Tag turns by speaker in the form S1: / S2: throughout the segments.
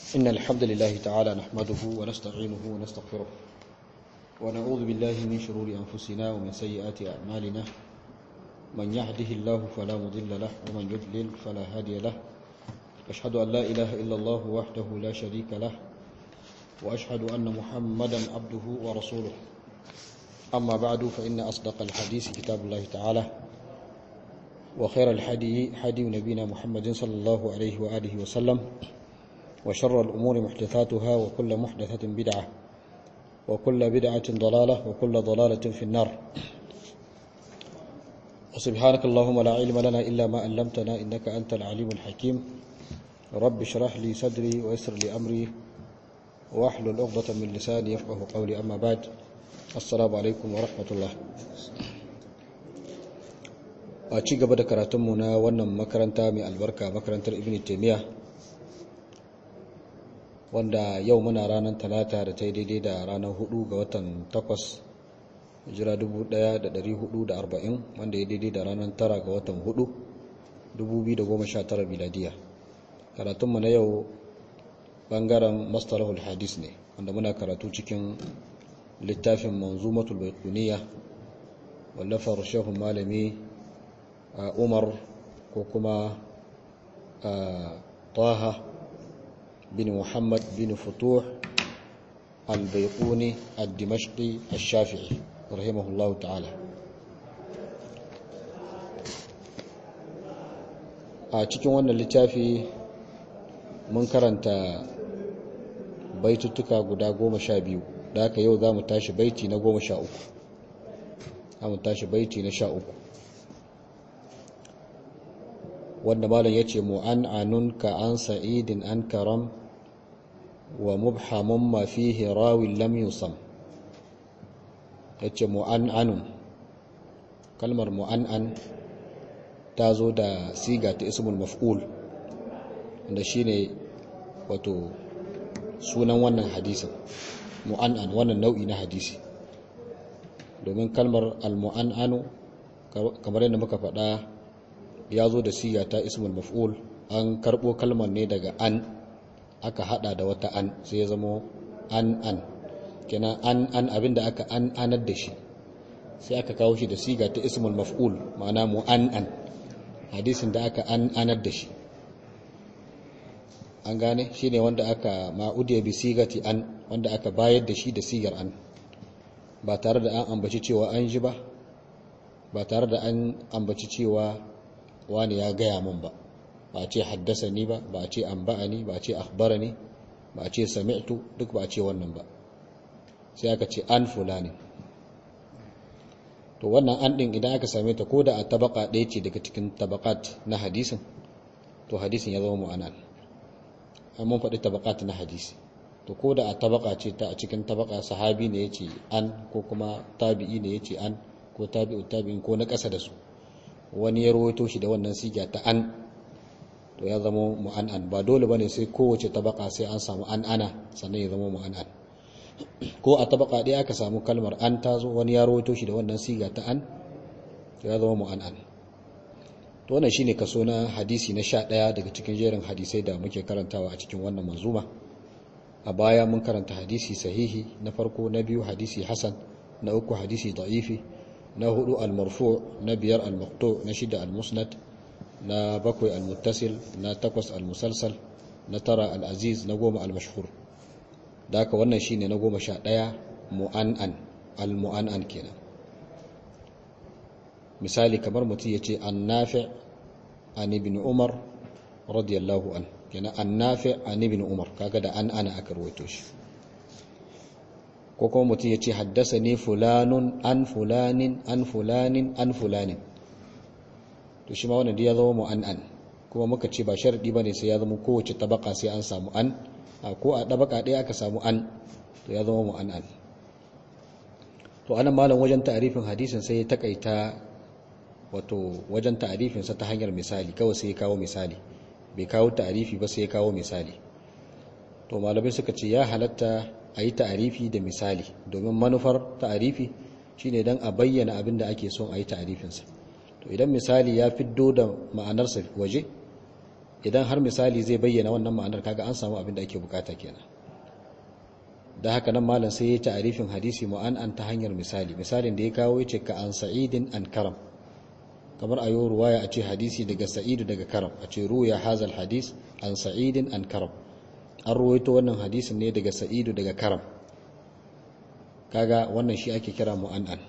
S1: إن الحمد لله تعالى نحمده ونستعينه ونستغفره ونعوذ بالله من شرور أنفسنا ومن سيئات أعمالنا من يهده الله فلا مضل له ومن يضلل فلا هادي له أشهد أن لا إله إلا الله وحده لا شريك له وأشهد أن محمدا عبده ورسوله أما بعد فإن أصدق الحديث كتاب الله تعالى وخير الحدي حدي نبينا محمد صلى الله عليه وآله وسلم وشر الأمور محدثاتها وكل محدثة بدعة وكل بدعة ضلالة وكل ضلالة في النار وسبحانك اللهم لا علم لنا إلا ما علمتنا إنك أنت العليم الحكيم رب اشرح لي صدري ويسر لي أمري واحلل عقدة من لساني يفقه قولي أما بعد السلام عليكم ورحمة الله a ci gaba da karatunmu na wannan makaranta mai albarka makarantar ibn taimiyya wanda yau muna ranar talata da ta yi daidai da ranar hudu ga watan takwas jira 1440 wanda ya daidai da ranar tara ga watan hudu 2019 miladiya karatunmu na yau bangaren mastarahul hadis ne wanda muna karatu cikin littafin manzumatul baikuniya wallafar shehun malami umar ko kuma taha bin muhammad bin futuh al-baiquni al-dimashqi al-shafi'i rahimahullahu ta'ala a cikin wannan littafi mun karanta baituttuka guda goma sha biyu da haka yau za mu tashi baiti na goma sha uku za mu tashi baiti na sha uku wanda malam ya ce mu'an'anun ka an sa'idin an karam wa mubhamun ma fihi rawin lam yusam ya ce mu'an'anun kalmar mu'an'an ta zo da siga ta ismul maf'ul wanda shine wato sunan wannan hadisin mu'an'an wannan nau'i na hadisi domin kalmar al-mu'an'anu kamar yadda muka faɗa ya zo da siya ta ismul maf'ul an karbo kalmar ne daga an aka hada da wata an sai ya zama an an kenan an an abinda aka an anar da shi sai aka kawo shi da siga ta ismul maf'ul ma'ana mu an an hadisin da aka an anar da shi an gane shine wanda aka ma'udiya bi sigati an wanda aka bayar da shi da sigar an ba tare da an ambaci cewa an ji ba ba tare da an ambaci cewa wani ya gaya min ba ba a ce haddasa ni ba ba a ce an ba'a ni ba a ce akhbara ni ba a ce sami'tu duk ba a ce wannan ba sai aka ce an fulani to wannan an din idan aka same ta ko da a tabaka ɗaya ce daga cikin tabakat na hadisin to hadisin ya zama mu'anan an mun faɗi tabakat na hadisi to ko da a tabaka ce ta a cikin tabaka sahabi ne ya ce an ko kuma tabi'i ne ya ce an ko tabi'u tabi'in ko na ƙasa da su wani ya rawaito shi da wannan siga ta an to ya zama mu'an'an ba dole bane sai kowace tabaka sai an samu an ana sannan ya zama mu'an'an ko a tabaka ɗaya aka samu kalmar an ta zo wani ya rawaito shi da wannan siga ta an to ya zama mu'an'an to wannan shine kaso na hadisi na sha ɗaya daga cikin jerin hadisai da muke karantawa a cikin wannan manzuma a baya mun karanta hadisi sahihi na farko na biyu hadisi hasan na uku hadisi da'ifi na hudu al-marfu na biyar al-maqtu na shida al-musnad na bakwai al-muttasil na takwas al-musalsal na tara al-aziz na goma al-mashhur da haka wannan shine na goma sha ɗaya mu'an'an al-mu'an'an kenan misali kamar mutum ya ce an-nafi' an ibn umar radiyallahu an kenan an-nafi' an ibn umar kaga da an ana aka rawaito shi ko kuma mutum ya ce haddasa ne fulanun an fulanin an fulanin an fulanin to shi ma wannan ya zama mu'an'an kuma muka ce ba sharadi bane sai ya zama kowace tabaka sai an samu an ko a tabaka ɗaya aka samu an to ya zama mu'an'an to anan malam wajen ta'arifin hadisin sai ya takaita wato wajen ta'arifin sa ta hanyar misali kawai sai ya kawo misali bai kawo ta'arifi ba sai ya kawo misali to malamai suka ce ya halatta a yi ta'arifi da misali domin manufar ta'arifi shine dan a bayyana abin da ake son a yi ta'arifinsa to idan misali ya fiddo da ma'anarsa waje idan har misali zai bayyana wannan ma'anar kaga an samu abin da ake bukata kenan da haka nan malam sai ya ta'arifin hadisi mu'an'an ta hanyar misali misalin da ya kawo yace ka an sa'idin an karam kamar ayo ruwaya a ce hadisi daga sa'idu daga karam a ce ruya hazal hadis an sa'idin an karam an ruwaito wannan hadisin ne daga sa'idu daga karam kaga wannan shi ake kira mu'an'an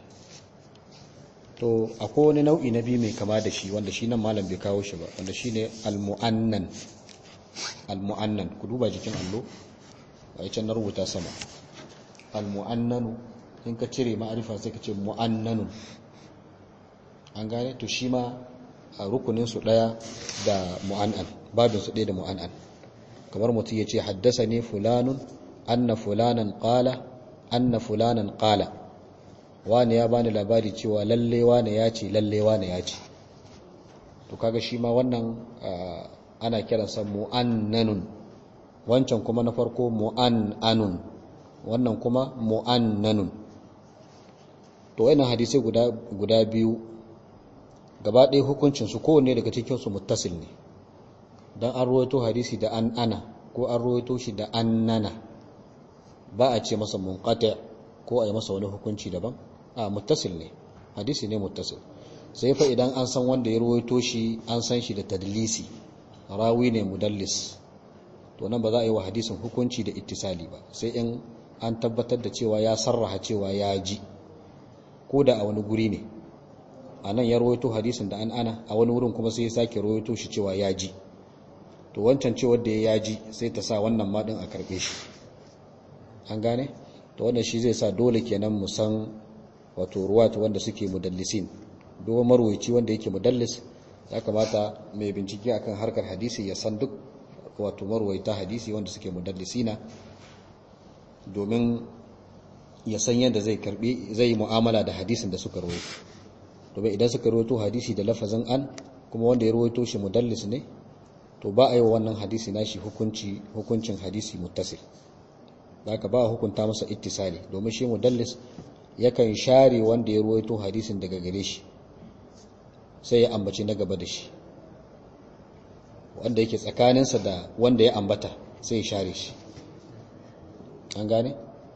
S1: to akwai wani nau'i na biyu mai kama da shi wanda shi nan malam bai kawo shi ba wanda shi ne al-mu'annan al-mu'annan ku duba jikin allo a can na rubuta sama al-mu'annanu in ka cire ma'arifa sai ka ce mu'annanun an gane to shi ma a rukunin su daya da mu'annan babin su daya da mu'annan kamar mutum ya ce haddasa ne fulanun anna fulanan qala anna fulanan qala wani ya bani labari cewa lalle wani ya ce lalle wani ya ce to kaga shi ma wannan ana kiransa mu'annanun wancan kuma na farko mu'annanun wannan kuma mu'annanun to wannan hadisai guda guda biyu gaba ɗaya hukuncin su kowanne daga cikin su muttasil ne dan an ruwaito hadisi da an ana ko an ruwaito shi da an nana ba a ce masa munqati ko a yi masa wani hukunci daban a muttasil ne hadisi ne muttasil sai fa idan an san wanda ya ruwaito shi an san shi da tadlisi rawi ne mudallis to nan ba za a yi wa hadisin hukunci da ittisali ba sai in an tabbatar da cewa ya sarraha cewa ya ji ko da a wani guri ne a nan ya ruwaito hadisin da an ana a wani wurin kuma sai ya sake ruwaito shi cewa ya ji to wancan cewar da ya ji sai ta sa wannan maɗin a karɓe shi an gane to wannan shi zai sa dole kenan mu san wato ruwatu wanda suke mudallisin duk marwaci wanda yake mudallis ya kamata mai bincike akan harkar hadisi ya san duk wato marwaita hadisi wanda suke mudallisina domin ya san yadda zai karbi zai mu'amala da hadisin da suka rawaito domin idan suka rawaito hadisi da lafazin an kuma wanda ya rawaito shi mudallis ne to ba a yi wa wannan hadisi nashi hukunci hukuncin hadisi muttasil zaka ba hukunta masa ittisali domin shi mudallis yakan share wanda ya ruwaito hadisin daga gare shi sai ya ambaci na gaba da shi wanda yake tsakaninsa da wanda ya ambata sai ya share shi an gane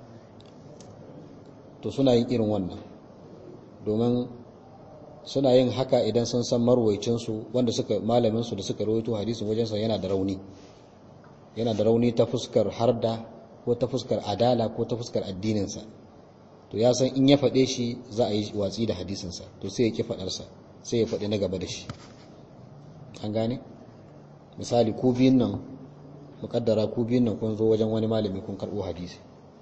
S1: to suna yin irin wannan domin suna yin haka idan sun san marwaicinsu wanda suka malaminsu da suka rawaito hadisin wajensa yana da rauni yana da rauni ta fuskar harda ko ta fuskar adala ko ta fuskar addininsa to ya san in ya faɗe shi za a yi watsi da hadisinsa to sai ya ki faɗarsa sai ya faɗi na gaba da shi an gane misali ku biyun nan muƙaddara ku biyun nan kun zo wajen wani malami kun karɓo hadisi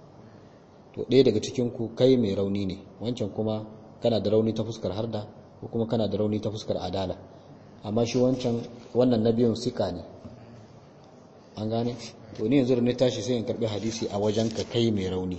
S1: to ɗaya daga cikin ku kai mai rauni ne wancan kuma kana da rauni ta fuskar harda ko kuma kana da rauni ta fuskar adala amma shi wancan wannan na biyun sika ne an gane to ni yanzu da na tashi sai in karɓi hadisi a wajen ka kai mai rauni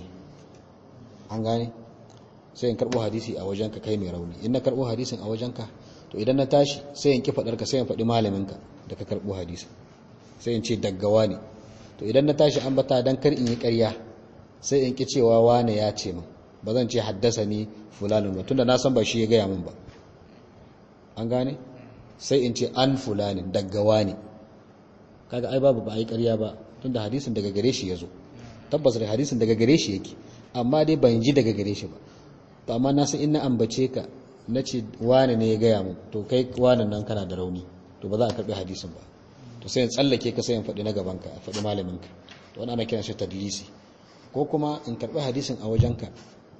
S1: an gane sai in karɓo hadisi a wajenka kai mai rauni in na karɓo hadisin a wajenka to idan na tashi sai in ki faɗar ka sai in faɗi malaminka da ka karɓo hadisi sai in ce daggawa ne to idan na tashi an bata dan kar in yi ƙarya sai in ki cewa wane ya ce min ba zan ce haddasa ni fulanin ba tunda na san ba shi ya gaya min ba an gane sai in ce an fulanin daggawa ne kaga ai babu ba a yi ƙarya ba tunda hadisin daga gare shi ya zo tabbas da hadisin daga gare shi yake amma dai ban ji daga gare shi ba to amma na san in na ambace ka na ce wane ne ya gaya mu to kai wane nan kana da rauni to ba za a karbi hadisin ba to sai in tsallake ka sai in faɗi na gaban ka faɗi malamin ka to wani ana kiran shi tadlisi ko kuma in karbi hadisin a wajen ka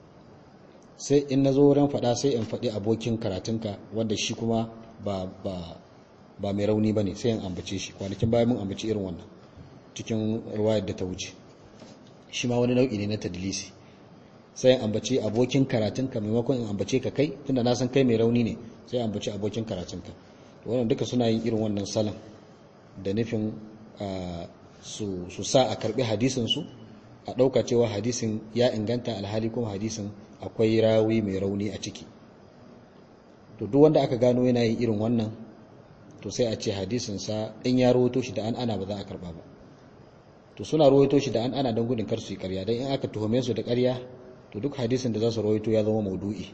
S1: sai in na zo wurin faɗa sai in faɗi abokin karatunka wanda shi kuma ba ba ba mai rauni bane sai in ambace shi kwanakin bayan mun ambaci irin wannan cikin ruwayar da ta wuce shi ma wani nau'i ne na tadlisi sai in ambace abokin karatunka maimakon in ambace ka kai tunda na san kai mai rauni ne sai in ambace abokin karatunka to wannan duka suna yin irin wannan salon da nufin su su sa a karbi hadisin su a dauka cewa hadisin ya inganta alhali kuma hadisin akwai rawi mai rauni a ciki to duk wanda aka gano yana yin irin wannan to sai a ce hadisin sa in ya rawaito shi da an ana ba za a karba ba to suna rawaito shi da an ana don gudun kar su yi ƙarya dan in aka tuhume su da ƙarya to duk hadisin da za su rawaito ya zama maudu'i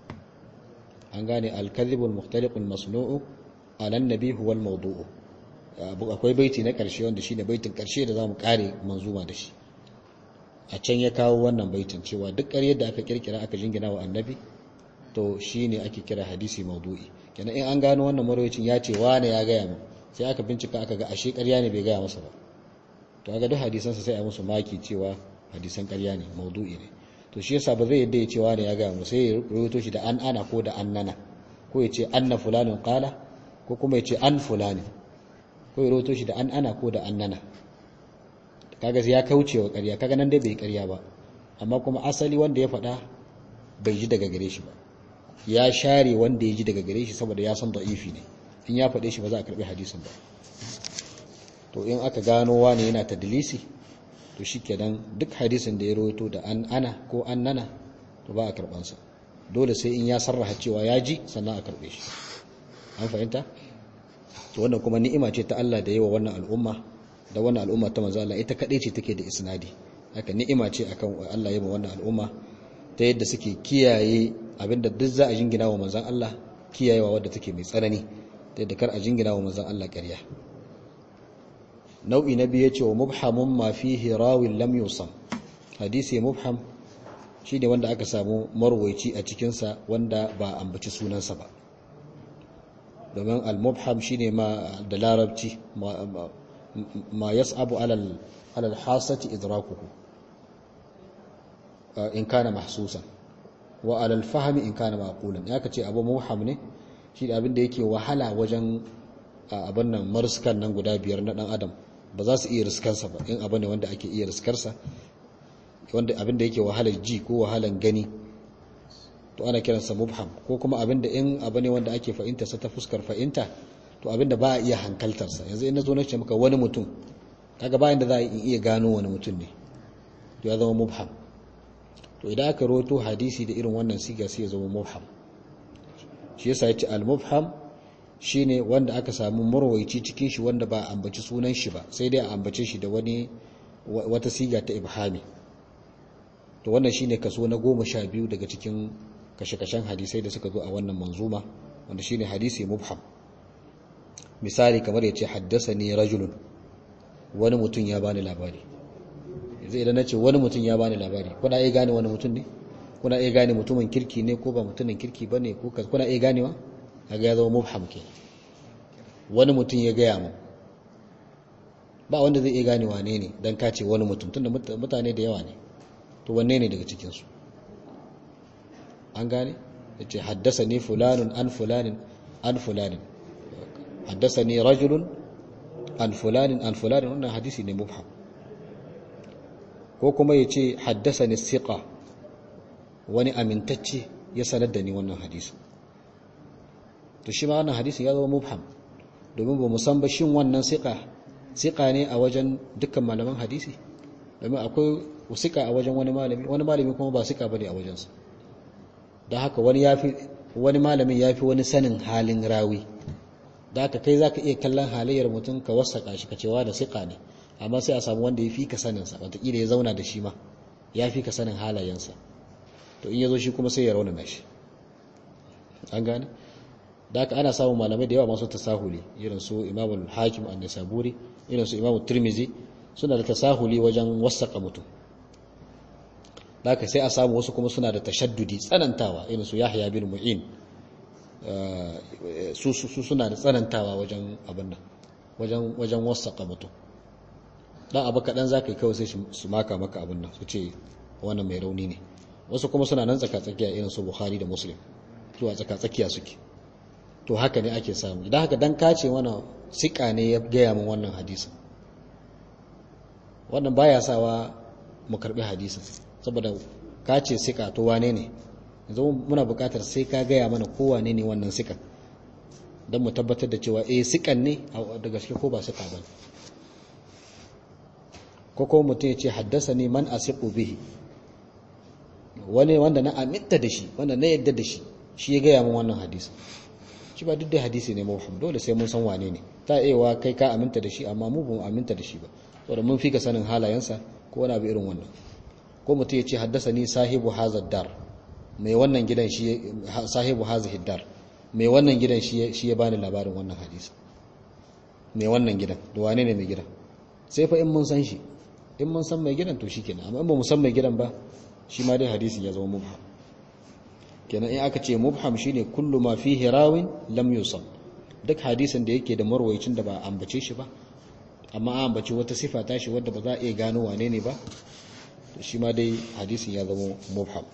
S1: an gane al-kadhibul mukhtaliqul masnu'u ala an-nabi huwa al-mawdu'u akwai baiti na ƙarshe wanda shi ne baitin ƙarshe da za mu ƙare manzuma da shi a can ya kawo wannan baitin cewa duk ƙaryar da aka kirkira aka jingina wa annabi to shi ne ake kira hadisi maudu'i kenan in an gano wannan marwacin ya ce wane ya gaya mu sai aka bincika aka ga ashe ƙarya ne bai gaya masa ba to ga duk hadisansa sai a musu maki cewa hadisan ƙarya ne maudu'i ne to shi yasa ba zai yadda ya ce wane ya gaya mu sai ya rubuto shi da an ana ko da an nana ko ya ce anna fulanin qala ko kuma ya ce an fulani ko ya rubuto shi da an ana ko da an nana kaga ya kauce wa ƙarya kaga nan dai bai ƙarya ba amma kuma asali wanda ya faɗa bai ji daga gare shi ba ya share wanda ya ji daga gare shi saboda ya san da'ifi ne in ya faɗe shi ba za a karɓi hadisin ba to in aka gano wani yana tadlisi to shikenan duk hadisin da ya rawaito da an ana ko an nana to ba a karɓansa dole sai in ya sarraha cewa ya ji sannan a karɓe shi an fahimta to wannan kuma ni'ima ce ta Allah da yawa wannan al'umma da wannan al'umma ta manzo Allah ita kadai ce take da isnadi haka ni'ima ce akan Allah ya wannan al'umma ta yadda suke kiyaye abinda duk za a jingina wa manzon Allah kiyayewa wadda take mai tsanani ta yadda kar a jingina wa manzon Allah ƙarya nau'i na biyu yace wa mubhamun ma fihi rawin lam yusam hadisi mubham shine wanda aka samu marwaici a cikin sa wanda ba ambaci sunansa ba domin al-mubham shine ma da larabci ma yas'abu alal alal hasati idrakuhu in kana mahsusan wa alal fahmi in kana maqulan ya kace abu mubham ne shi da abin da yake wahala wajen abin nan marskan nan guda biyar na dan adam ba za su iya riskarsa ba in abu ne wanda ake iya riskarsa wanda abin da yake wahalar ji ko wahalar gani to ana kiransa mubham ko kuma abin da in abu ne wanda ake fahimta sa ta fuskar fahimta to abin da ba a iya hankaltarsa yanzu in na zo na ce maka wani mutum kaga bayan da za a iya gano wani mutum ne to ya zama mubham to idan aka roto hadisi da irin wannan siga sai ya zama mubham shi yasa yace al-mubham shine wanda aka samu marwaici cikin shi wanda ba a ambaci sunan shi ba sai dai a ambace shi da wani wata siga ta ibhami to wannan shine kaso na goma sha biyu daga cikin kashe-kashen hadisai da suka zo a wannan manzuma wanda shine hadisi mubham misali kamar yace haddasani rajulun wani mutum ya bani labari yanzu idan nace wani mutum ya bani labari kuna iya gane wani mutum ne kuna iya gane mutumin kirki ne ko ba mutumin kirki bane ko kuna iya ganewa kaga ya zama mubham ke wani mutum ya gaya mu ba wanda zai iya gane wane ne dan ka ce wani mutum tunda mutane da yawa ne to wanne ne daga cikin su an gane yace haddasani fulanun an fulanin an fulanin haddasani rajulun an fulanin an fulanin wannan hadisi ne mubham ko kuma yace haddasani siqa wani amintacce ya sanar da ni wannan hadisi to shi ma wannan hadisi ya zama mubham domin ba mu san ba shin wannan siqa siqa ne a wajen dukkan malaman hadisi domin akwai siqa a wajen wani malami wani malami kuma ba siqa bane a wajensa don haka wani yafi wani malamin yafi wani sanin halin rawi da haka kai zaka iya kallon halayyar mutum ka wasaka shi ka cewa da siqa ne amma sai a samu wanda ya fi ka sanin sa wataƙila ya zauna da shi ma ya fi ka sanin halayensa to in ya zo shi kuma sai ya raunana shi an gane da haka ana samun malamai da yawa masu tasahuli irin su imamul hakim an nisaburi irin su imamul tirmizi suna da tasahuli wajen wasaka mutum da haka sai a samu wasu kuma suna da tashaddudi tsanantawa irin su yahya bin mu'in su suna da tsanantawa wajen abin nan wajen wajen wasaka mutum dan abu kaɗan za ka yi kawai sai su maka maka abin nan su ce wannan mai rauni ne wasu kuma suna nan tsaka-tsakiya irin su bukhari da muslim zuwa tsaka-tsakiya suke to haka ne ake samu idan haka dan kace mana sika ne ya gaya min wannan hadisin wannan baya sawa mu karbi hadisin saboda kace sika to wane ne yanzu muna buƙatar sai ka gaya mana ko wane ne wannan sikan don mu tabbatar da cewa eh sikan ne da gaske ko ba sika ba ko ko mutum ya ce haddasa ne man asiqu bihi wani wanda na aminta da shi wanda na yadda da shi shi ya gaya min wannan hadisi shi ba duk da hadisi ne mawham dole sai mun san wane ne ta ewa kai ka aminta da shi amma mu ba mu aminta da shi ba saboda mun fi ka sanin halayensa ko wani abu irin wannan ko mutum ya ce haddasa ni sahibu hazard dar mai wannan gidan shi sahibu hazihi dar mai wannan gidan shi ya bani labarin wannan hadisi mai wannan gidan da wane ne mai gidan sai fa in mun san shi in mun san mai gidan to shikenan amma in ba mu san mai gidan ba shi ma dai hadisin ya zama mubham kenan in aka ce mubham shine kullu ma fihi rawin lam yusam duk hadisin da yake da marwayicin da ba ambace shi ba amma an ambace wata sifa tashi wadda ba za a iya gano wane ne ba to shi ma dai hadisin ya zama mubham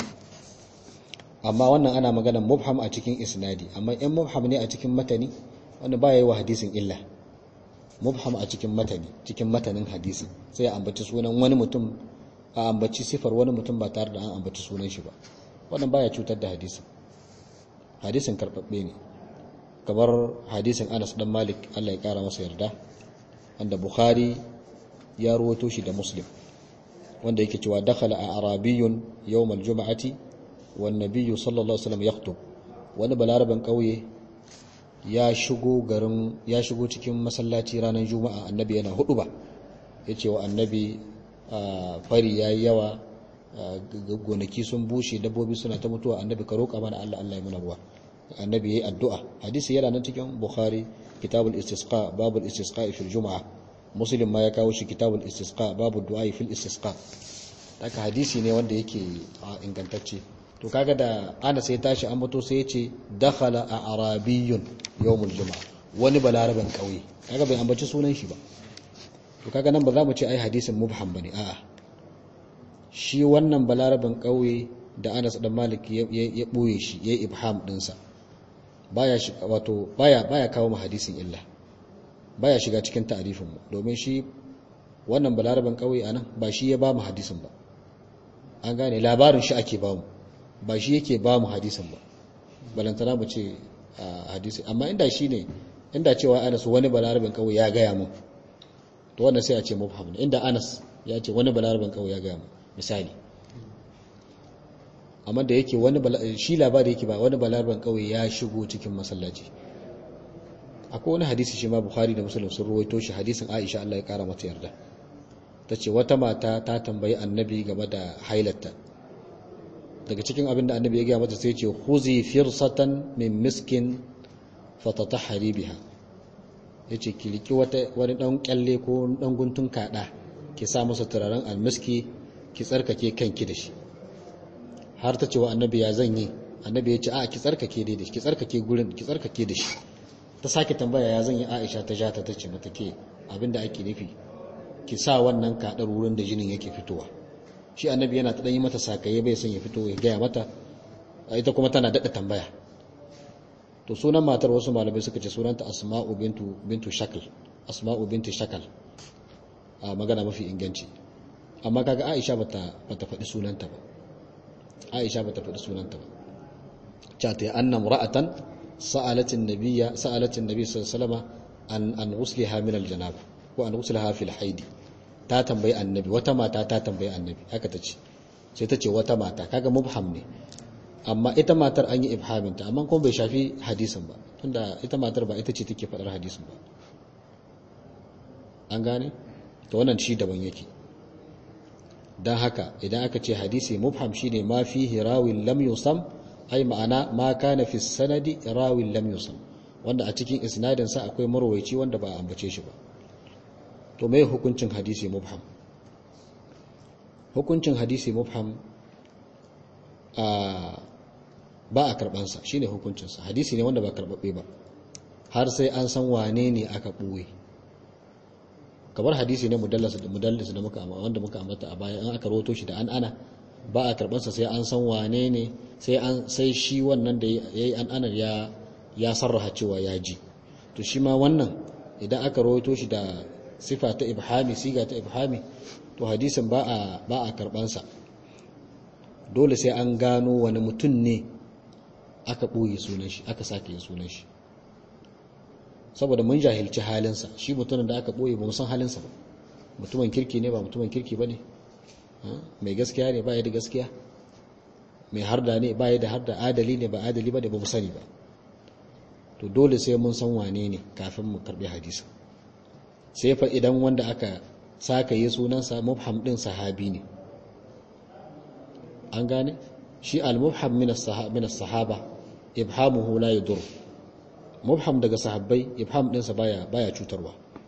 S1: amma wannan ana maganar mubham a cikin isnadi amma in mubham ne a cikin matani wanda ba yi wa hadisin illa mubham a cikin matani cikin matanin hadisi sai a ambaci sunan wani mutum a ambaci sifar wani mutum ba tare da an ambaci sunan shi ba wannan baya cutar da hadisin hadisin karbabbe ne kamar hadisin Anas dan Malik Allah ya kara masa yarda wanda Bukhari ya ruwato shi da Muslim wanda yake cewa dakhala a arabiyyun yawm al-jum'ati wan nabiyyu sallallahu alaihi wasallam yakhutub wani balaraban kauye ya shigo garin ya shigo cikin masallaci ranar juma'a annabi yana hudu ba yace wa annabi fari yayi yawa gonaki sun bushe dabbobi suna ta mutuwa annabi ka roƙa mana Allah Allah ya muna ruwa annabi yayi addu'a hadisi yana nan cikin bukhari kitabul istisqa babul istisqa fil juma'a muslim ma ya kawo shi kitabul istisqa babu du'a fil istisqa haka hadisi ne wanda yake ingantacce to kaga da ana sai tashi an mutu sai ya ce dakhala a arabiyyun yawmul juma'a wani balaraban kauye kaga bai ambaci sunan shi ba to kaga nan ba za mu ce ai hadisin mubham bane a'a shi wannan balaraban kauye da Anas dan Malik ya boye shi ya ibham dinsa baya shi wato baya baya kawo mu hadisin illa baya shiga cikin ta'arifin mu domin shi wannan balaraban kauye anan ba shi ya ba mu hadisin ba an gane labarin shi ake ba mu ba shi yake ba mu hadisin ba balantana mu ce hadisi amma inda shi ne inda cewa anas wani balarabin kawai ya gaya mu to wannan sai a ce mubham ne inda anas ya ce wani balarabin kawai ya gaya mu misali amma da yake wani shi labari yake ba wani balarabin kawai ya shigo cikin masallaci akwai wani hadisi shi ma bukhari da muslim sun ruwaito shi hadisin aisha Allah ya kara mata yarda ta ce wata mata ta tambayi annabi game da hailatta daga cikin abin da annabi ya gaya mata sai ce huzi firsatan min miskin fatatahari biha yace ki liki wata wani dan kyalle ko dan guntun kada ki sa masa turaren almiski ki tsarkake kanki da shi har ta ce wa annabi ya zan yi annabi ya ce a ki tsarkake dai da shi ki tsarkake gurin ki tsarkake da shi ta sake tambaya ya zan yi Aisha ta jata ta ce mata ke abinda ake nufi ki sa wannan kadar wurin da jinin yake fitowa shi annabi yana ta yi mata sakaye bai son ya fito ya gaya mata ita kuma tana daɗa tambaya to sunan matar wasu malamai suka ce sunanta asma'u bintu bintu shakal asma'u bintu shakal a magana mafi inganci amma kaga aisha bata bata faɗi sunanta ba aisha bata faɗi sunanta ba cha ta anna ra'atan sa'alatin nabiyya sa'alatin nabiy sallallahu alaihi wasallam an an usliha min aljanaba ko an usliha fil haidi ta tambayi annabi wata mata ta tambayi annabi haka ta ce sai ta ce wata mata kaga mubham ne amma ita matar an yi ibhaminta amma kuma bai shafi hadisin ba tunda ita matar ba ita ce take faɗar hadisin ba an gane to wannan shi daban yake don haka idan aka ce hadisi mubham shine ma fihi rawin lam yusam ai ma'ana ma kana fi sanadi rawin lam yusam wanda a cikin isnadin sa akwai marwaici wanda ba a ambace shi ba to mai hukuncin hadisi mubham hukuncin hadisi mubham a ba a karbansa shine hukuncinsa hadisi ne wanda ba karbabbe ba har sai an san wane ne aka ɓoye kamar hadisi ne mudallas da muka wanda muka ambata a baya an aka roto shi da an ana ba a karbansa sai an san wane ne sai an sai shi wannan da yayi an ana ya ya sarraha cewa ya ji to shi ma wannan idan aka roto shi da sifa ta ibhami siga ta ibhami to hadisin ba a ba a karbansa dole sai an gano wani mutum ne aka ɓoye sunan shi aka sake yin sunan shi saboda mun jahilci halinsa shi mutumin da aka ɓoye ba mu san halinsa ba mutumin kirki ne ba mutumin kirki ba ne mai gaskiya ne ba ya da gaskiya mai harda ne ba ya da harda adali ne ba adali ba ne ba mu sani ba to dole sai mun san wane ne kafin mu karɓi hadisa sai fa idan wanda aka saka yi sunansa mubham din sahabi ne an gane shi al-mubham min as-sahaba ibhamuhu la yadur mubham daga sahabbai ibham dinsa baya baya cutarwa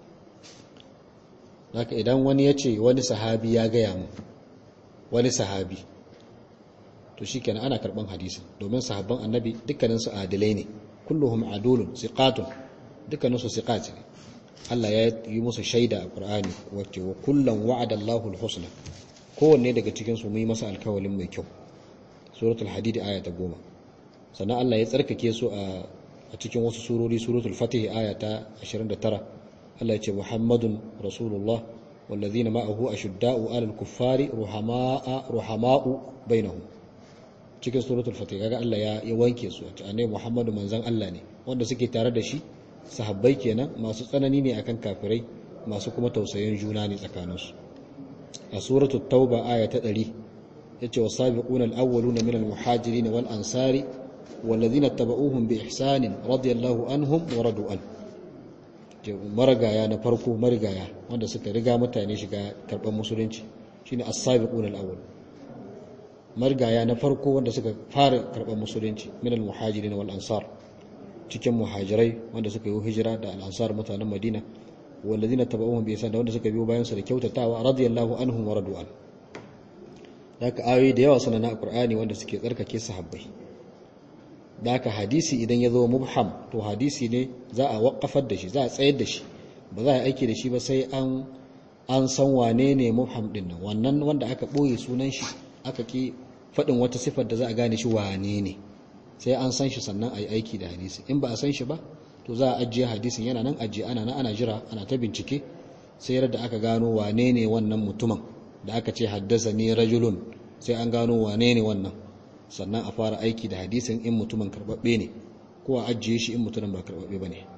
S1: haka idan wani ya ce wani sahabi ya gaya mu wani sahabi to shi kenan ana karban hadisin domin sahabban annabi dukkaninsu adilai ne kulluhum adulun siqatun dukkaninsu siqat ne Allah ya yi musu shaida a Qur'ani wacce wa kullum wa'ada Allahu al-husna kowanne daga cikin su yi masa alkawalin mai kyau suratul hadid aya ta 10 sannan Allah ya tsarkake su a cikin wasu surori suratul fatih aya ta 29 Allah ya ce Muhammadun rasulullah wallazina ma'ahu ashudda'u 'alal kuffari ruhamaa ruhamaa'u bainahum cikin suratul fatih kaga Allah ya ya wanke su a annabi Muhammadu manzon Allah ne wanda suke tare da shi sahabbai kenan masu tsanani ne akan kafirai masu kuma tausayin juna ne tsakaninsu a suratul tauba aya ta 100 yace wasabiquna alawwaluna minal muhajirin wal ansari والذين اتبعوهم بإحسان رضي الله عنهم ورضوا عنه marigaya na farko marigaya wanda suka riga mutane shiga karban musulunci shine as-sabiqun al-awwal marigaya na farko wanda suka fara karban musulunci min al-muhajirin wal ansar cikin muhajirai wanda suka yi hijira da al-ansar mutanen Madina wallazina tabauhum bi ihsan da wanda suka biyo bayan su da kyautatawa radiyallahu anhum wa radu an haka ayoyi da yawa suna na Qur'ani wanda suke tsarkake sahabbai da haka hadisi idan ya zo mubham to hadisi ne za a waƙafar da shi za a tsayar da shi ba za a aiki da shi ba sai an an san wane ne mubham din nan wannan wanda aka ɓoye sunan shi aka ki faɗin wata sifar da za a gane shi wane ne sai an san shi sannan a yi aiki da hadisi in ba a san shi ba to za a ajiye hadisin yana nan ajiye ana nan ana jira ana ta bincike sai yadda aka gano wane ne wannan mutumin da aka ce haddasa ni rajulun sai an gano wane ne wannan sannan a fara aiki da hadisin in mutumin karbabbe ne ko a ajiye shi in mutumin ba karbabbe ba ne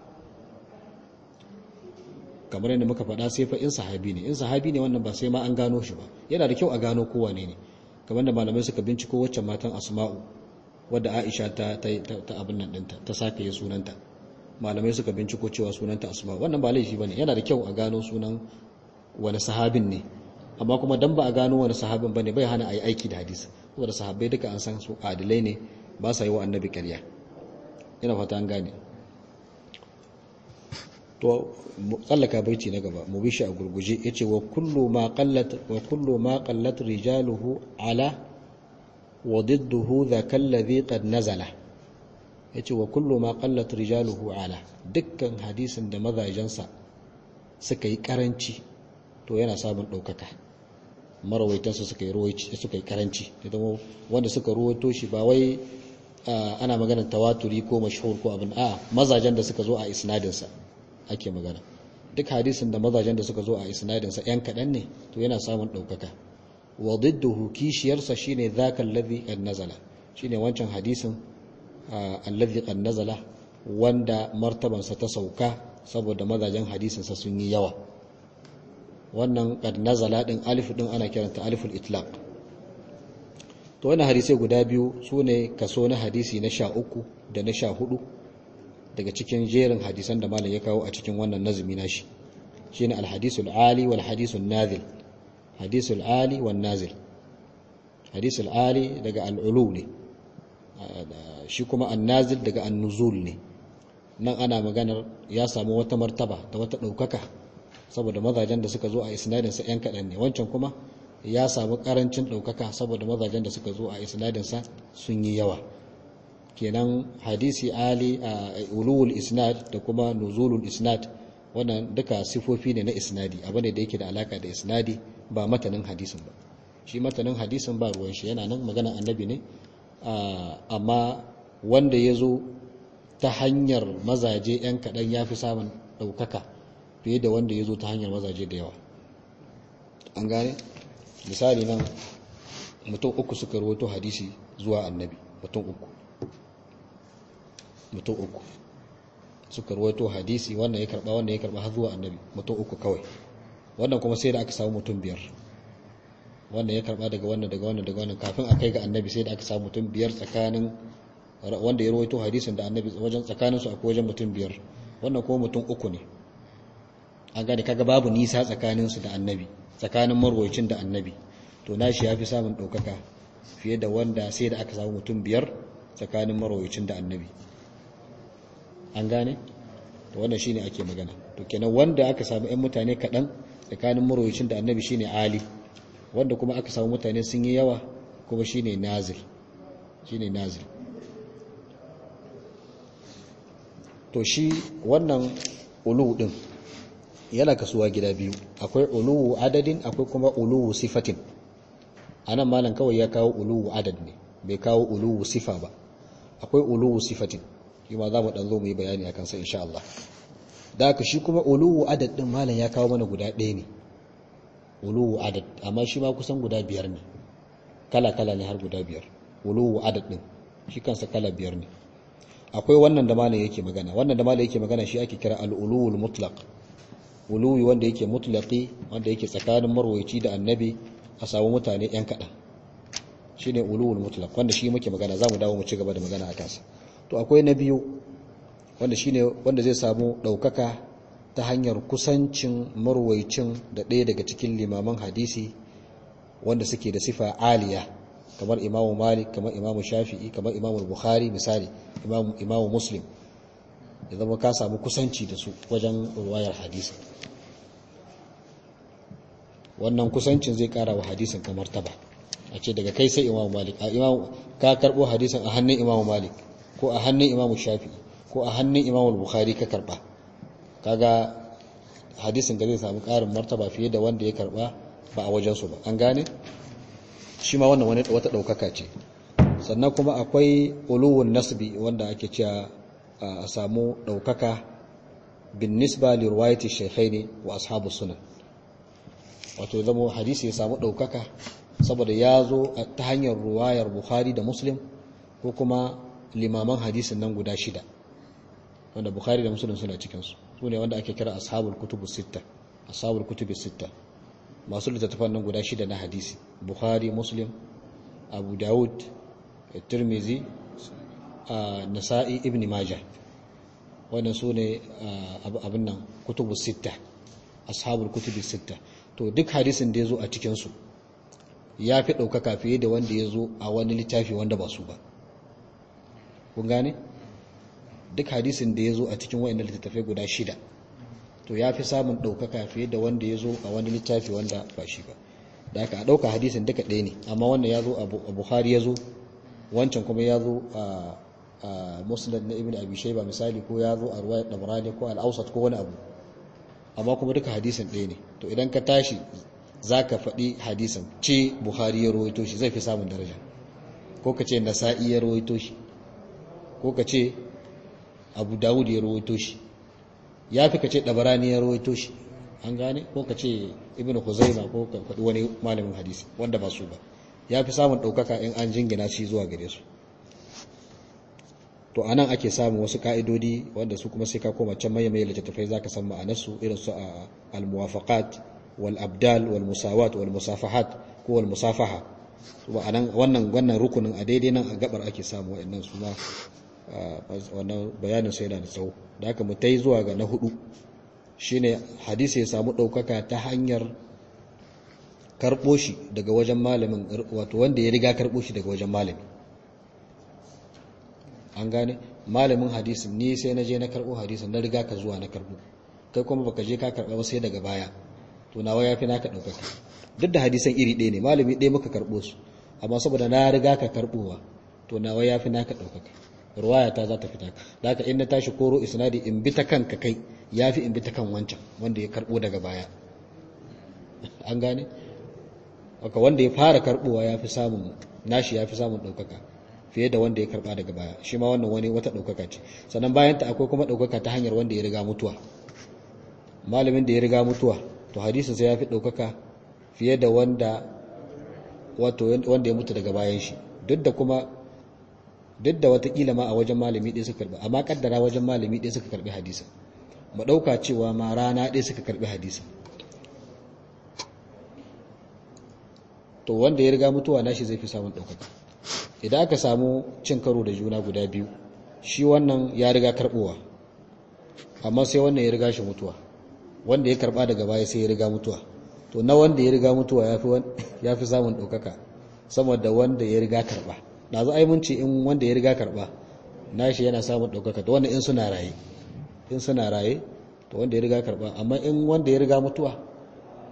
S1: kamar yadda muka faɗa sai fa in sahabi ne in sahabi ne wannan ba sai ma an gano shi ba yana da kyau a gano kowa ne ne kamar da malamai suka binciko waccan matan asma'u wadda aisha ta ta abin nan ɗinta ta sake yi sunanta malamai suka binciko cewa sunanta asma'u wannan ba laifi ba ne yana da kyau a gano sunan wani sahabin ne amma kuma dan ba a gano wani sahabin ba ne bai hana a yi aiki da hadisi saboda sahabbai duka an san su adilai ne ba sa yi wa annabi ƙarya ina fata an gane to tsallaka baiti na gaba mu bishi a gurguje yace wa kullu ma qallat wa kullu ma qallat rijaluhu ala wa didduhu dhaka alladhi qad nazala yace wa kullu ma qallat rijaluhu ala dukkan hadisin da mazajensa suka yi karanci to yana samun daukaka marawaitansa suka yi ruwaici suka yi karanci idan wanda suka ruwaito shi ba wai ana maganar tawaturi ko mashhur ko abin a mazajen da suka zo a isnadinsa ake magana duk hadisin da mazajen da suka zo a isnadinsa yan kaɗan ne to yana samun ɗaukaka wa didduhu kishiyarsa shine zaka alladhi qad nazala shine wancan hadisin alladhi qad nazala wanda martabansa ta sauka saboda mazajen hadisinsa sun yi yawa wannan qad nazala din alif din ana kiranta aliful itlaq to wannan hadisai guda biyu sune kaso na hadisi na sha uku da na sha hudu daga cikin jerin hadisan da malam ya kawo a cikin wannan nazumi nashi shine alhadisul ali wal hadisul nazil hadisul ali wan nazil hadisul ali daga al'ulu ne shi kuma an-nazil daga an-nuzul ne nan ana maganar ya samu wata martaba da wata ɗaukaka saboda mazajen da suka zo a isnadinsa 'yan kaɗan ne wancan kuma ya samu ƙarancin ɗaukaka saboda mazajen da suka zo a isnadinsa sun yi yawa kenan hadisi ali a ulul isnad da kuma nuzulul isnad wannan duka sifofi ne na isnadi abu ne da yake da alaka da isnadi ba matanin hadisin ba shi matanin hadisin ba ruwan shi yana nan magana annabi ne amma wanda ya zo ta hanyar mazaje 'yan kaɗan ya fi samun ɗaukaka fiye da wanda ya zo ta hanyar mazaje da yawa an gane misali nan mutum uku suka rawato hadisi zuwa annabi mutum uku mutum uku suka rawato hadisi wannan ya karba wannan ya karba har zuwa annabi mutum uku kawai wannan kuma sai da aka samu mutum biyar wannan ya karba daga wannan daga wannan daga wannan kafin a kai ga annabi sai da aka samu mutum biyar tsakanin wanda ya rawaito hadisin da annabi wajen tsakanin su akwai wajen mutum biyar wannan kuma mutum uku ne an gane kaga babu nisa tsakanin su da annabi tsakanin marwayacin da annabi to nashi ya fi samun ɗaukaka fiye da wanda sai da aka samu mutum biyar tsakanin marwayacin da annabi an gane to wannan shine ake magana to kenan wanda aka samu ƴan mutane kaɗan tsakanin marwayacin da annabi shine ali wanda kuma aka samu mutane sun yi yawa kuma shine nazil shine nazil to shi wannan ulu din yana kasuwa gida biyu akwai uluwu adadin akwai kuma uluwu sifatin anan malam kawai ya kawo uluwu adad ne bai kawo uluwu sifa ba akwai uluwu sifatin shi ma za mu ɗan zo mu yi bayani a kansa insha Allah da haka shi kuma uluwu adad ɗin malam ya kawo mana guda ɗaya ne uluwu adad amma shi ma kusan guda biyar ne kala-kala ne har guda biyar uluwu adad ɗin shi kansa kala biyar ne akwai wannan da malam yake magana wannan da malam yake magana shi ake kira al-uluwul mutlaq uluwi wanda yake mutlaqi wanda yake tsakanin marwayi da annabi a samu mutane yan kaɗan shine uluwul mutlaq wanda shi muke magana zamu dawo mu ci gaba da magana a kansa to akwai na biyu wanda shine wanda zai samu daukaka ta hanyar kusancin marwaicin da ɗaya daga cikin limaman hadisi wanda suke da sifa aliya kamar imamu malik kamar imamu shafi'i kamar imamu bukhari misali imamu imamu muslim ya zama ka samu kusanci da su wajen ruwayar hadisi wannan kusancin zai kara wa hadisin kamar taba a ce daga kai sai imamu malik a imamu ka karbo hadisin a hannun imamu malik ko a hannun imamu shafi ko a hannun imamu bukhari ka karba kaga hadisin da zai samu karin martaba fiye da wanda ya karba ba a wajensu ba an gane shi ma wannan wani wata daukaka ce sannan kuma akwai uluwun nasbi wanda ake cewa a samu daukaka bin nisba li riwayati shaykhaini wa ashabu sunan wato zama hadisi ya samu daukaka saboda ya zo ta hanyar ruwayar bukhari da muslim ko kuma limaman hadisin nan guda shida wanda bukhari da muslim suna cikinsu su ne wanda ake kira ashabul kutubu sitta ashabul kutubu sitta masu littattafan nan guda shida na hadisi bukhari muslim abu dawud tirmizi nasa'i ibn majah wannan su ne abin nan kutubu sitta ashabul kutubu sitta to duk hadisin da ya zo a cikinsu ya fi ɗaukaka fiye da wanda ya zo a wani littafi wanda ba su ba kun gane duk hadisin da ya zo a cikin wa'in littattafai guda shida to ya fi samun ɗaukaka fiye da wanda ya zo a wani littafi wanda ba shi ba da aka a ɗauka hadisin duka ɗaya ne amma wannan ya zo a buhari ya zo wancan kuma ya zo a musulun na ibn abi shaiba misali ko ya zo a ruwayar dabrani ko al'ausat ko wani abu amma kuma duka hadisin ɗaya ne to idan ka tashi za ka faɗi hadisin ce buhari ya rawaito shi zai fi samun daraja ko ka ce nasa'i ya rawaito shi ko ka ce abu dawud ya rawaito shi ya fi ka ce ɗabarani ya rawaito shi an gane ko ka ce ibn huzaima ko ka faɗi wani malamin hadisi wanda ba su ba ya fi samun ɗaukaka in an jingina shi zuwa gare su to anan ake samun wasu ka'idodi wanda su kuma sai ka koma can maye maye littattafai zaka san ma'anarsu irin su a al-muwafaqat wal abdal wal musawat wal musafahat ko wal musafaha to anan wannan wannan rukunin a daidai nan a gabar ake samu wayannan su ma wannan bayanin sai yana da tsawo da haka mu tai zuwa ga na hudu shine hadisi ya samu daukaka ta hanyar karbo shi daga wajen malamin wato wanda ya riga karbo shi daga wajen malami an gane malamin hadisin ni sai na je na karbo hadisin na riga ka zuwa na karbo kai kuma baka je ka karba ba sai daga baya to nawa yafi naka daukaka duk da hadisan iri ɗaya ne malami ɗaya muka karbo su amma saboda na riga ka karbowa to nawa yafi naka daukaka ruwaya ta za ta fita da haka in na tashi koro isnadi in bi ta kanka kai yafi in bi ta kan wancan wanda ya karbo daga baya an gane haka wanda ya fara karbowa yafi samun nashi yafi samun daukaka fiye da wanda ya karba daga baya shi ma wannan wani wata ɗaukaka ce sannan bayan ta akwai kuma ɗaukaka ta hanyar wanda ya riga mutuwa malamin da ya riga mutuwa to hadisin sai ya fi ɗaukaka fiye da wanda wato wanda ya mutu daga bayan shi duk da kuma duk da watakila ma a wajen malami ɗaya suka karbi amma kaddara wajen malami ɗaya suka karbi hadisin mu ɗauka cewa ma rana ɗaya suka karbi hadisin to wanda ya riga mutuwa nashi zai fi samun ɗaukaka idan aka samu cin karo da juna guda biyu shi wannan ya riga karbowa amma sai wannan ya riga shi mutuwa wanda ya karba daga baya sai ya riga mutuwa to na wanda ya riga mutuwa ya fi samun ɗaukaka sama da wanda ya riga karba da zo ai mun ce in wanda ya riga karba nashi yana samun ɗaukaka to wanda in suna raye in suna raye to wanda ya riga karba amma in wanda ya riga mutuwa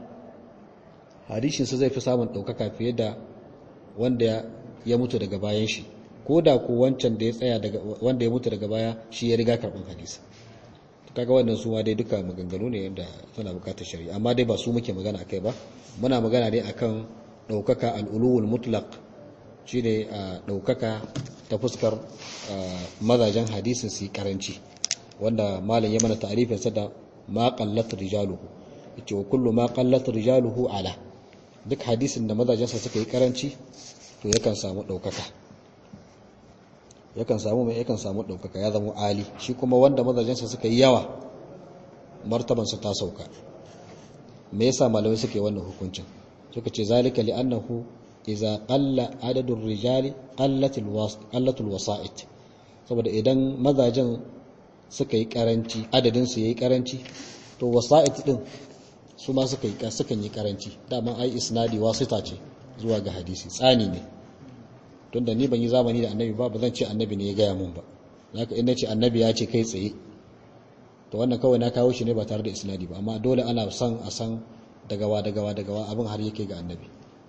S1: hadisinsa zai fi samun ɗaukaka fiye da wanda ya mutu daga bayan shi ko da ko wancan da ya tsaya daga wanda ya mutu daga baya shi ya riga karɓar hadisi kaga wannan su ma dai duka maganganu ne yadda suna bukatar shari'a amma dai ba su muke magana akai ba muna magana dai akan ɗaukaka al'uluwul mutlaq shi ne ɗaukaka ta fuskar mazajen hadisin su karanci wanda malam ya mana ta'arifinsa da ma qallat rijaluhu yace wa kullu ma qallat rijaluhu ala duk hadisin da mazajensa suka yi karanci to yakan samu ɗaukaka yakan samu mai yakan samu ɗaukaka ya zama ali shi kuma wanda mazajensa suka yi yawa martabansa ta sauka me yasa malamai suke wannan hukuncin suka ce zalika li'annahu idza qalla adadul rijali qallatul wasa'id saboda idan mazajen suka yi karanci adadin su yayi karanci to wasa'id din su ma suka yi sukan yi karanci dama ai isnadi wasita ce zuwa ga hadisi tsani ne tunda ni ban yi zamani da annabi ba ba zan ce annabi ne ya gaya mun ba zaka in ce annabi ya ce kai tsaye to wannan kawai na kawo shi ne ba tare da isnadi ba amma dole ana son a san dagawa dagawa dagawa abin har yake ga annabi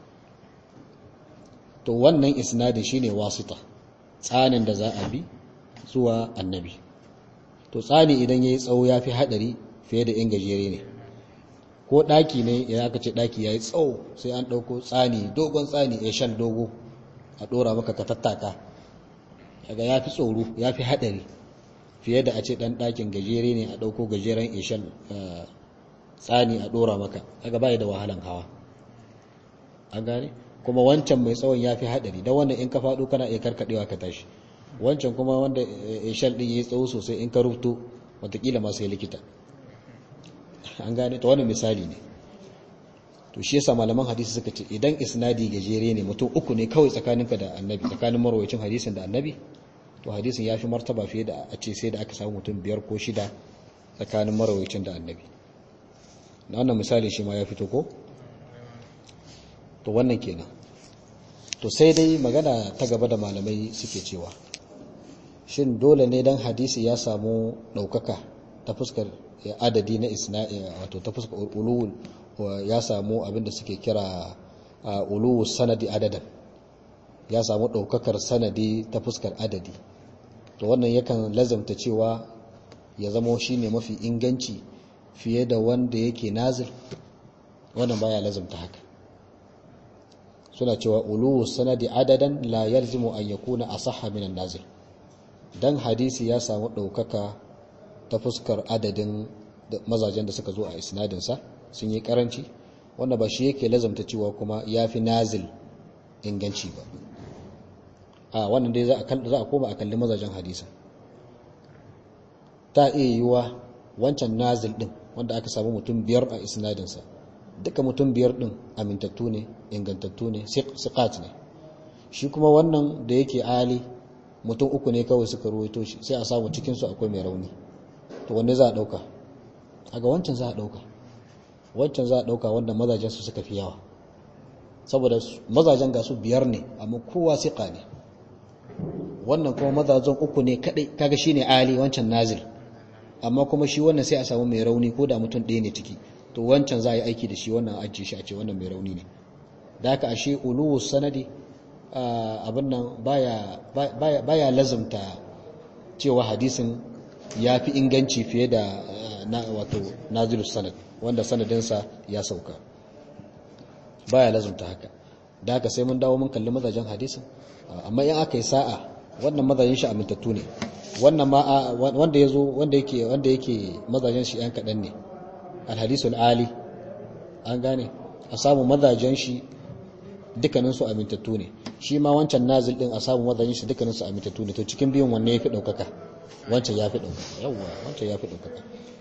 S1: to wannan isnadin shine wasita tsanin da za a bi zuwa annabi to tsani idan yayi tsawo yafi hadari fiye da in gajere ne ko daki ne ya aka ce daki yayi tsawo sai an dauko tsani dogon tsani ya shan dogo a dora maka ka tattaka kaga yafi tsoro yafi hadari fiye da a ce dan dakin gajere ne a dauko gajeren ishan tsani a dora maka kaga bai da wahalan hawa an gane kuma wancan mai tsawon yafi hadari dan wannan in ka fado kana iya karkadewa ka tashi wancan kuma wanda ishan din yayi tsawo sosai in ka rubuto watakila ma sai likita an gane to wannan misali ne to shi yasa malaman hadisi suka ce idan isnadi gajere ne mutum uku ne kawai tsakaninka da annabi tsakanin marwayacin hadisin da annabi to hadisin ya fi martaba fiye da a ce sai da aka samu mutum biyar ko shida tsakanin marwayacin da annabi na wannan misali shi ma ya fito ko to wannan kenan to sai dai magana ta gaba da malamai suke cewa shin dole ne dan hadisi ya samu ɗaukaka ta fuskar adadi na isna'i wato ta fuskar ulul ya samu abinda suke kira ulul sanadi adadan ya samu ɗaukakar sanadi ta fuskar adadi to wannan yakan lazamta cewa ya zama shine mafi inganci fiye da wanda yake nazir wannan baya lazamta haka suna cewa ulul sanadi adadan la yalzimu an yakuna asahha min an-nazir dan hadisi ya samu ɗaukaka ta fuskar adadin mazajen da suka zo a isnadinsa sun yi karanci wanda ba shi yake lazamta cewa kuma ya fi nazil inganci ba a wannan dai za a koma a kalli mazajen hadisa ta iya yiwuwa wancan nazil din wanda aka samu mutum biyar a isnadinsa duka mutum biyar din amintattu ne ingantattu ne siqat ne shi kuma wannan da yake ali mutum uku ne kawai suka ruwaito shi sai a samu cikinsu akwai mai rauni to wanne za a ɗauka ga wancan za a ɗauka wancan za a ɗauka wanda mazajen su suka fi yawa saboda mazajen ga su biyar ne amma kowa siƙa ne wannan kuma mazajen uku ne kaɗai kaga shi ne ali wancan nazil amma kuma shi wannan sai a samu mai rauni ko da mutum ɗaya ne ciki to wancan za a yi aiki da shi wannan ajiye shi a ce wannan mai rauni ne da haka ashe uluwu sanadi abin nan baya lazumta cewa hadisin ya fi inganci fiye da na wato nazilus sanad wanda sanadinsa ya sauka baya lazumta haka da haka sai mun dawo mun kalli mazajen hadisin amma in aka yi sa'a wannan mazajen shi amintattu ne wannan ma wanda yazo wanda yake wanda yake mazajen shi yan kadan ne alhadisul ali an gane a samu mazajen shi dukkanin su amintattu ne shi ma wancan nazil din a samu mazajen shi dukkanin su amintattu ne to cikin biyun wanne yafi daukaka wancan yafi daukaka yawa wancan yafi daukaka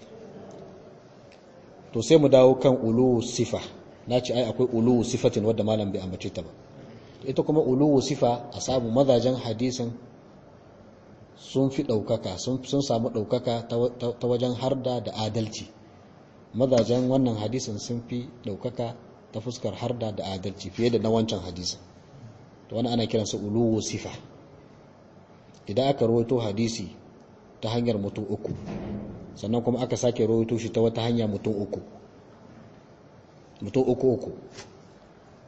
S1: to sai mu dawo kan ulu sifa na ce ai akwai ulu sifatin wadda malam bai ambace ta ba ita kuma ulu sifa a samu mazajen hadisin sun fi ɗaukaka sun samu ɗaukaka ta wajen harda da adalci mazajen wannan hadisin sun fi ɗaukaka ta fuskar harda da adalci fiye da na wancan hadisin to wani ana kiransa ulu sifa idan aka rawaito hadisi ta hanyar mutum uku sannan kuma aka sake rawaito shi ta wata hanya mutum uku mutum uku uku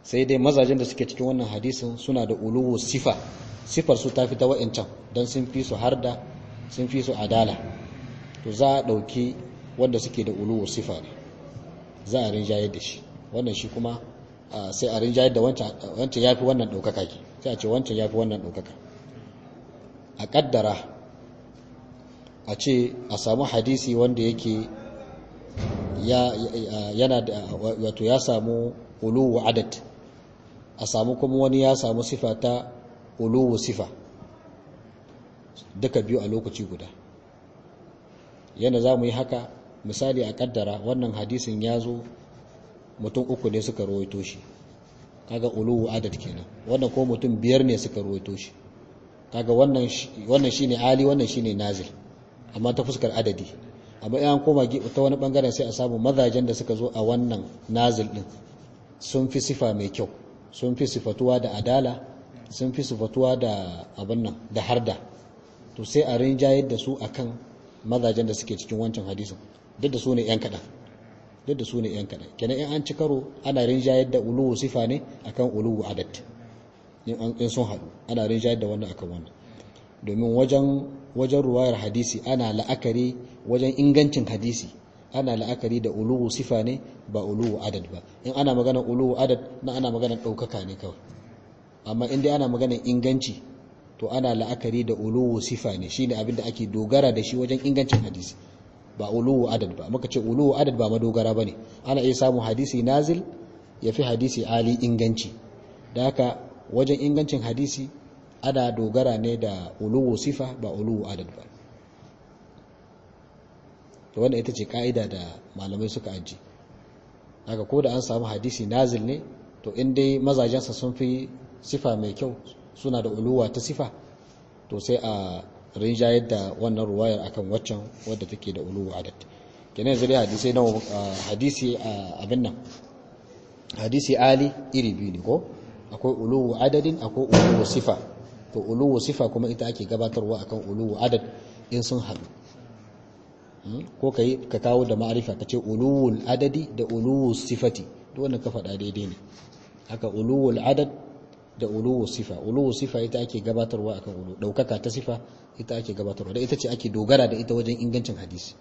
S1: sai dai mazajen da suke cikin wannan hadisin suna da uluwu sifa sifar su ta fi ta wa'incan don sun fi su harda sun fi su adala to za a ɗauki wanda suke da uluwu sifa ne za a rinjayar da shi wannan shi kuma sai a rinjayar da wancan ya fi wannan ɗaukaka ke sai a ce wancan ya fi wannan ɗaukaka a ƙaddara a ce a samu hadisi wanda yake yana da wato ya samu uluwu adad a samu kuma wani ya samu sifa ta uluwu sifa duka biyu a lokaci guda yana za mu yi haka misali a kaddara wannan hadisin ya zo mutum uku ne suka rawaito shi kaga uluwu adad kenan wannan ko mutum biyar ne suka rawaito shi kaga wannan wannan shine ali wannan shine nazil amma ta fuskar adadi amma in an koma ta wani bangaren sai a samu mazajen da suka zo a wannan nazil din sun fi sifa mai kyau sun fi sifatuwa da adala sun fi sifatuwa da abin nan da harda to sai a rinjayar da su akan mazajen da suke cikin wancan hadisin duk da su ne yan kaɗan duk da su ne yan kaɗan kenan in an ci karo ana rinjayar da uluwu sifa ne akan uluwu adad in sun haɗu ana rinjayar da wannan akan wannan domin wajen wajen ruwayar hadisi ana la'akari wajen ingancin hadisi ana la'akari da uluwu sifa ne ba uluwu adad ba in ana magana uluwu adad na ana magana ɗaukaka ne kawai amma in dai ana magana inganci to ana la'akari da uluwu sifa ne shine abin da ake dogara da shi wajen ingancin hadisi ba uluwu adad ba muka ce uluwu adad ba madogara bane ana iya samun hadisi nazil ya fi hadisi ali inganci da haka wajen ingancin hadisi ana dogara ne da uluwu sifa ba uluwu adad ba to wannan ita ce ka'ida da malamai suka aji haka ko da an samu hadisi nazil ne to in dai mazajensa sun fi sifa mai kyau suna da uluwa ta sifa to sai a rinjayar da wannan ruwayar akan waccan wadda take da uluwa adad kenan yanzu dai hadisi na hadisi abin nan hadisi ali iri biyu ne ko akwai uluwu adadin akwai uluwu sifa to uluwu sifa kuma ita ake gabatarwa akan uluwu adad in sun haɗu ko kai ka kawo da ma'arifa ka ce uluwul adadi da uluwul sifati duk wannan ka faɗa daidai ne haka uluwul adad da uluwul sifa uluwul sifa ita ake gabatarwa akan ulu daukaka ta sifa ita ake gabatarwa da ita ce ake dogara da ita wajen ingancin hadisi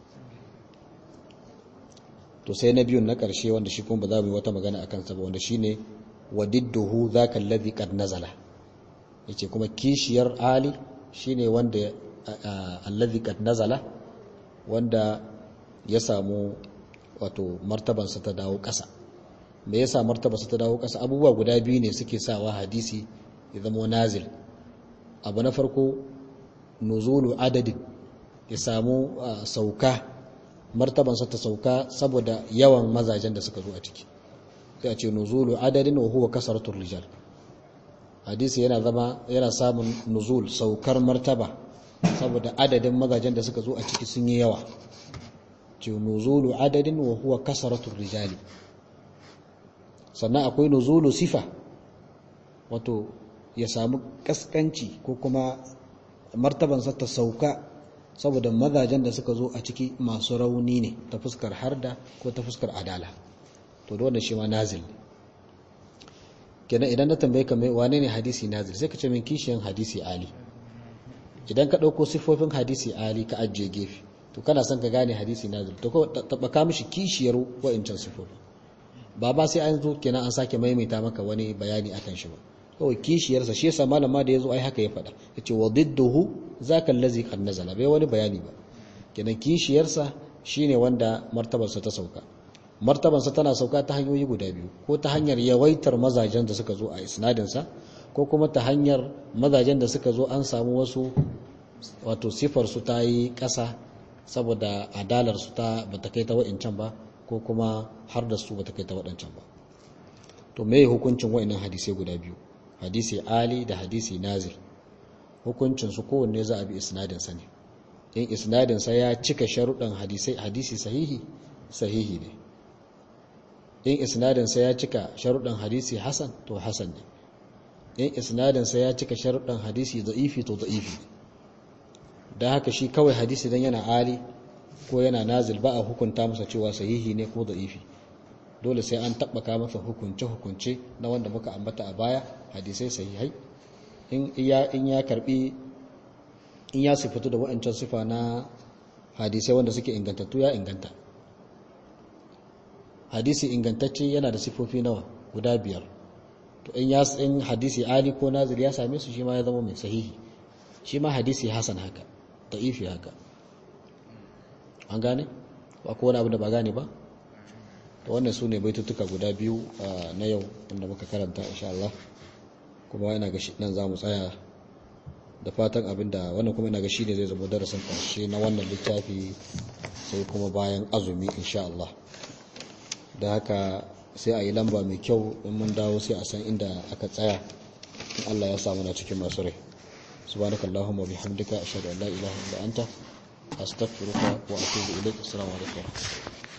S1: to sai na biyun na ƙarshe wanda shi kuma ba za mu yi wata magana akan sa ba wanda shine wadidduhu zaka alladhi qad nazala yace kuma kishiyar ali shine wanda alladhi qad nazala wanda ya samu wato martabansa ta dawo ƙasa me yasa martabarsa ta dawo ƙasa abubuwa guda biyu ne suke sawa hadisi ya zama nazil abu na farko nuzulu adadin ya samu sauka martabansa ta sauka saboda yawan mazajen da suka zo a ciki sai a ce nuzulu adadin wa huwa kasaratul rijal hadisi yana zama yana samun nuzul saukar martaba saboda adadin mazajen da suka zo a ciki sun yi yawa ce nuzulu adadin wa huwa kasaratul rijali sannan akwai nuzulu sifa wato ya samu kaskanci ko kuma martabansa ta sauka saboda mazajen da suka zo a ciki masu rauni ne ta fuskar harda ko ta fuskar adala to da wannan shi ma nazil ne kenan idan na tambaye ka mai wane ne hadisi nazil sai ka ce min kishiyan hadisi ali idan ka ɗauko siffofin hadisi ali ka ajiye gefe to kana son ka gane hadisi nazil to ko tabbaka mishi kishiyar wa'incan siffofin ba ba sai an zo kenan an sake maimaita maka wani bayani akan shi ba kawai kishiyarsa shi yasa malama da yazo ai haka ya faɗa yace wa didduhu zaka allazi qad nazala bai wani bayani ba kenan kishiyarsa shine wanda martabarsa ta sauka martabarsa tana sauka ta hanyoyi guda biyu ko ta hanyar yawaitar mazajen da suka zo a isnadinsa ko kuma ta hanyar mazajen da suka zo an samu wasu wato sifar su ta yi ƙasa saboda adalar su ta bata kai ta wa'incan ba ko kuma har da su bata kai ta waɗancan ba to me hukuncin wa'innan hadisai guda biyu hadisi ali da hadisi nazil hukuncin su kowanne za a bi isnadin sa ne in isnadin sa ya cika sharuɗan hadisai hadisi sahihi sahihi ne in isnadin sa ya cika sharuɗan hadisi hasan to hasan ne in isnadin sa ya cika sharuɗan hadisi da'ifi to da'ifi da haka shi kawai hadisi dan yana ali ko yana nazil ba a hukunta masa cewa sahihi ne ko da'ifi dole sai an tabbaka masa hukunce-hukunce na wanda muka ambata a baya hadisai sahihai in ya in ya karbi in ya sifatu da wa'ancan sifa na hadisai wanda suke ingantattu ya inganta hadisi ingantacce yana da sifofi nawa guda biyar to in ya in hadisi ali ko nazir ya same su shi ma ya zama mai sahihi shi ma hadisi hasan haka da'ifi haka an gane ba ko wani abu da ba gane ba to wannan su ne baitutuka guda biyu na yau wanda muka karanta insha Allah kuma ina ga nan za mu tsaya da fatan abinda wannan kuma ina ga shi ne zai zama darasin ƙarshe na wannan littafi sai kuma bayan azumi insha Allah da haka sai a yi lamba mai kyau in mun dawo sai a san inda aka tsaya in Allah ya samu na cikin masu rai subhanakallahumma bihamdika ashhadu an la ilaha illa anta astaghfiruka wa atubu ilaik assalamu alaikum